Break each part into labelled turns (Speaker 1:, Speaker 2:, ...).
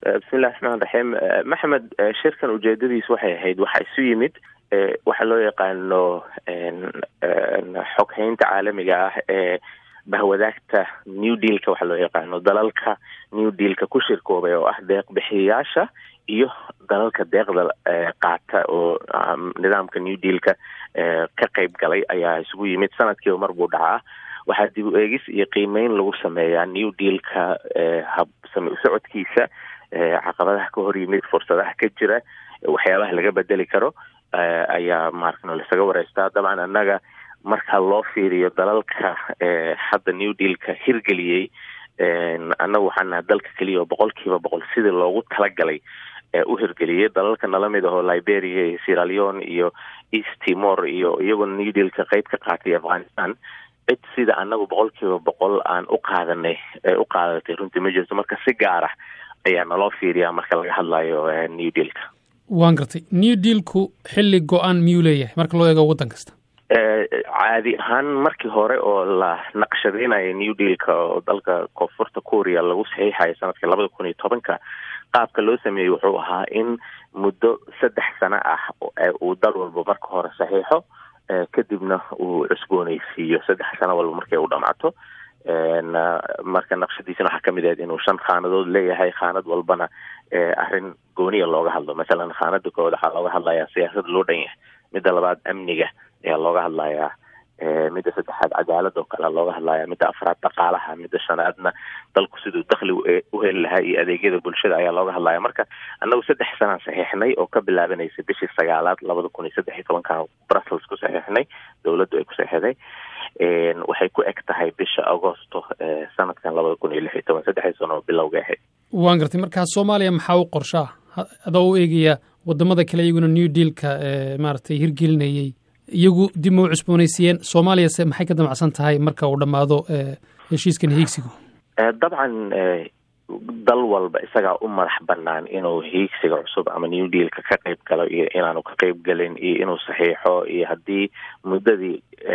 Speaker 1: bismillahi raxmaan raxiim maxamed shirkan ujeedadiis waxay ahayd waxaa isu yimid waxaa loo yaqaano xoghaynta caalamiga ah ee bahwadaagta new dealka waxaa loo yaqaano dalalka new dealka ku shirkoobay oo ah deeq bixiyayaasha iyo dalalka deeqda qaata oo nidaamka new dealka ka qeyb galay ayaa isugu yimid sanadkiiba mar buu dhacaa waxaa dib u eegis iyo qiimeyn lagu sameeyaa new dealka hab same usocodkiisa caqabadaha ka hor yimid fursadaha ka jira waxyaabaha laga bedeli karo ayaa maarkan laisaga wareystaa dabcan annaga marka loo fiiriyo dalalka hadda new dealka hirgeliyey annaga waxaan naha dalka keliya oo boqol kiiba boqol sidii loogu talagalay u hirgeliyey dalalka nala mid ahoo liberia iyo sieraleon iyo east timor iyo iyagoo new dealka qeyb ka qaatay afghanistan cid sida annagu boqol kiiba boqol aan u qaadanay u qaadatay runtii ma jirto marka si gaara ayaa naloo fiiriyaa marka laga hadlayo new dealka
Speaker 2: waan gartay new dealku xilli go-aan miyuu leeyahay marka loo eego waddan kasta
Speaker 1: caadi ahaan markii hore oo la naqshadeynayo new dealka oo dalka koonfurta korea lagu saxiixayo sanadka labada kun iyo tobanka qaabka loo sameeyey wuxuu ahaa in muddo saddex sano ah uu dal walba marka hore saxiixo kadibna uu cusbooneysiiyo saddex sano walba markay u dhamaato marka naqshadiisana waxaa kamid ahayd inuu shan khaanadood leeyahay khaanad walbana arrin gooniya looga hadlo masalan khaanada koowaad waxaa looga hadlayaa siyaasada loo dhan yahay midda labaad amniga ayaa looga hadlayaa midda saddexaad cadaalad oo kale looga hadlaya midda afraad dhaqaalaha midda shanaadna dalku siduu dakli u heli lahaa iyo adeegyada bulshada ayaa looga hadlaya marka annagu saddex sanaan saxiixnay oo ka bilaabanaysa bishii sagaalaad labada kun iyo saddex iyo tobankan brussels ku saxiixnay dowladdu ay ku saxiixday waxay ku eg tahay bisha agosto sanadkan labada kun iyo lix iyo toban saddexdii sano oo bilowga ahayd
Speaker 2: waan gartay markaa soomaaliya maxaa u qorshaa adoo u eegaya wadamada kale iyaguna new dealka maaragtay hirgelinayey iyagu dib ma u cusboonaysiiyeen soomaaliyase maxay ka damacsan tahay marka uu dhammaado heshiiskan hiigsigu
Speaker 1: dabcan dal walba isagaa u madax banaan inuu hiigsiga cusub ama new dealka ka qeyb galo iyo inaanu ka qeyb galin iyo inuu saxiixo iyo haddii muddadii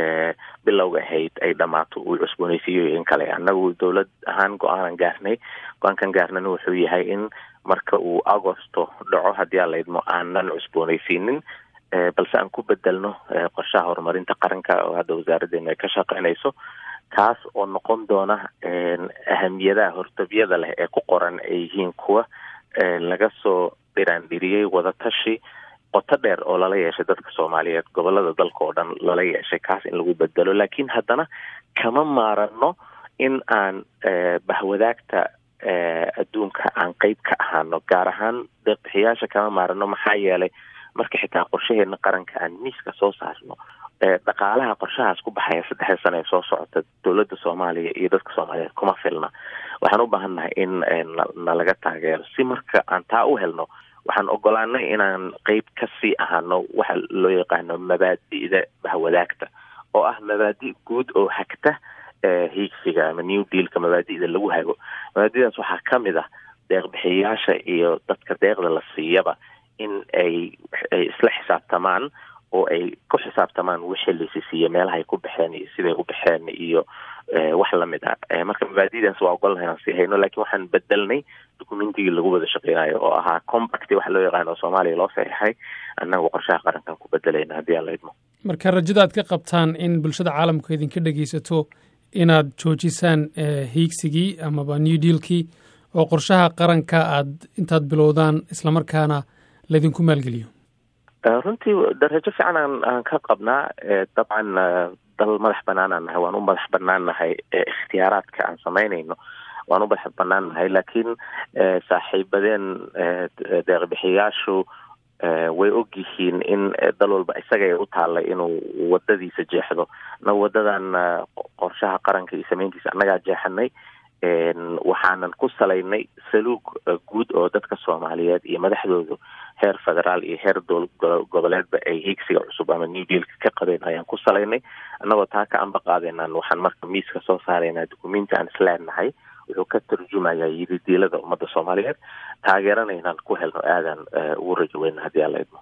Speaker 1: bilowga ahayd ay dhammaato uu cusboonaysiiyo in kale annagu dowlad ahaan go-aanan gaarnay go-aankan gaarnana wuxuu yahay in marka uu agosto dhaco haddii aan laydmo aanan cusboonaysiinin balse aan ku bedelno qorshaha horumarinta qaranka oo hadda wasaaraddeena ay ka shaqeynayso kaas oo noqon doona ahamiyadaha hortabyada leh ee ku qoran ay yihiin kuwa laga soo dhiraandhiriyey wadatashi qoto dheer oo lala yeeshay dadka soomaaliyeed gobolada dalka oo dhan lala yeeshay kaas in lagu bedelo laakiin haddana kama maarano in aan bahwadaagta adduunka aan qeyb ka ahaano gaar ahaan deeqbixiyaasha kama maarano maxaa yeelay marka xitaa qorshaheena qaranka aan miiska soo saarno dhaqaalaha qorshahaas ku baxaya saddexda sano ee soo socota dowladda soomaaliya iyo dadka soomaaliyeed kuma filna waxaan u baahannahay in nalaga taageero si marka aan taa u helno waxaan ogolaanay inaan qeyb kasii ahaano waxa loo yaqaano mabaadi'da bahwadaagta oo ah mabaadi' guud oo hagta hiigsiga ama new dealka mabaadi'da lagu hago mabaadidaas waxaa kamid ah deeqbixiyayaasha iyo dadka deeqda la siiyaba in ay ay isla xisaabtamaan oo ay ku xisaabtamaan wixii laysi siiye meelaha ay ku baxeen iyo siday u baxeen iyo wax lamid ah marka mabaadidaas waa ogolnahay aan sii hayno lakin waxaan bedelnay documentigii lagu wada shaqeynayo oo ahaa combact waxa loo yaqaano oo soomaaliya loo saxiixay annagu qorshaha qarankan ku bedelayna haddii aan la idmo
Speaker 2: marka rajada aad ka qabtaan in bulshada caalamku idinka dhegeysato inaad joojisaan hiigsigii amaba new dealkii oo qorshaha qaranka aad intaad bilowdaan islamarkaana laydinku maalgeliyo
Speaker 1: runtii darajo fiican aan aan ka qabnaa dabcan dal madax banaanaan nahay waan u madax banaan nahay ikhtiyaaraadka aan samaynayno waan u madax banaan nahay laakiin saaxiibadeen deeqbixiyaashu way og yihiin in dal walba isagay u taallay inuu wadadiisa jeexdo na wadadan qorshaha qaranka iyo samayntiisa annagaa jeexanay waxaanan ku salaynay saluug guud oo dadka soomaaliyeed iyo madaxdoodu heer federaal iyo heer goboleedba ay hiigsiga cusub ama new dealka ka qabeen ayaan ku salaynay annagoo taa ka amba qaadeenaan waxaan marka miiska soo saaraynaa dukumenti aan isleenahay wuxuu ka tarjumayaa yiri diilada ummadda soomaaliyeed taageerana inaan ku helno aadan ugu rajo weyna haddii aan la idmo